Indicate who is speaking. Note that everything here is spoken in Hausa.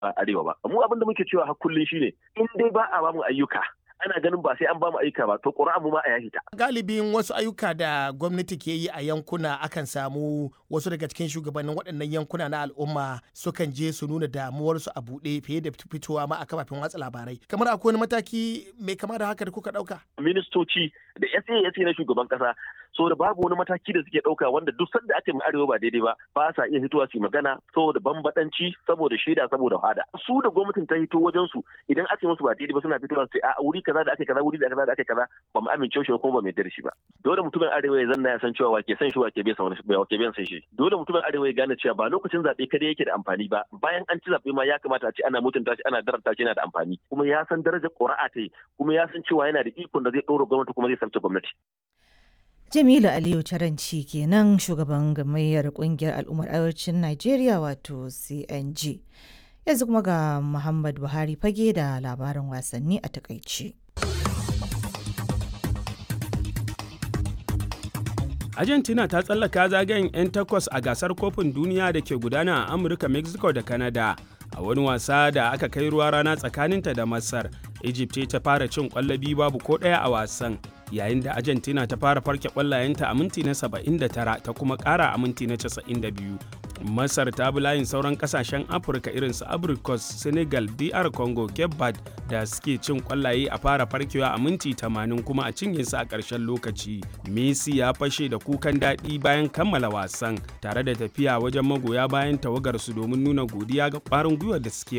Speaker 1: arewa ba mu abin da muke cewa har kullun shine in dai ba a bamu ayyuka ana ganin ba sai an bamu ayyuka ba to ƙuri'a mu ma a yashi ta
Speaker 2: galibin wasu ayyuka da gwamnati ke yi a yankuna akan samu wasu daga cikin shugabannin waɗannan yankuna na al'umma sukan je su nuna damuwarsu a buɗe fiye da fitowa ma a kafafen watsa labarai kamar akwai wani mataki mai kama da haka da kuka ɗauka
Speaker 1: ministoci da SA na shugaban kasa so da babu wani mataki da suke ɗauka wanda duk sanda aka yi arewa ba daidai ba ba sa iya fitowa su magana saboda bambadanci saboda shaida saboda hada su da gwamnatin ta hito wajen su idan aka yi musu ba daidai ba suna fitowa su a wuri kaza da aka kaza wuri da kaza da aka kaza ba mu amince shi kuma ba mu yarda da shi ba dole mutumin arewa ya zanna ya san cewa wake san shi wake bai san wani wake bai san shi dole mutumin arewa ya gane cewa ba lokacin zabe kada yake da amfani ba bayan an ci zabe ma ya kamata a ce ana mutunta shi ana daranta shi yana da amfani kuma ya san darajar ƙuri'a ta yi kuma ya san cewa yana da ikon da zai ɗora gwamnati kuma zai sarce gwamnati
Speaker 3: Jamilu Aliyu Taranci kenan shugaban gamayyar kungiyar al'ummar arewacin Najeriya wato CNG. Yanzu kuma ga Muhammad Buhari fage da labarin wasanni a takaice.
Speaker 4: Argentina ta tsallaka zagayen 'yan takwas a gasar kofin duniya da ke gudana a Amurka, Mexico da Canada. A wani wasa da aka kai ruwa rana tsakaninta da Masar, Egypt ta fara cin kwallabi babu ko ɗaya a wasan. yayin da argentina ta fara farke kwallayenta a minti na 79 ta kuma kara a minti na 92 masar ta bi layin sauran kasashen afirka irin su abricos senegal dr congo cape verde da suke cin kwallaye a fara farkewa a minti 80 kuma a cinye su a ƙarshen lokaci messi ya fashe da kukan daɗi bayan kammala wasan tare da tafiya wajen magoya bayan tawagarsu domin nuna godiya ga ƙwarin gwiwar da suke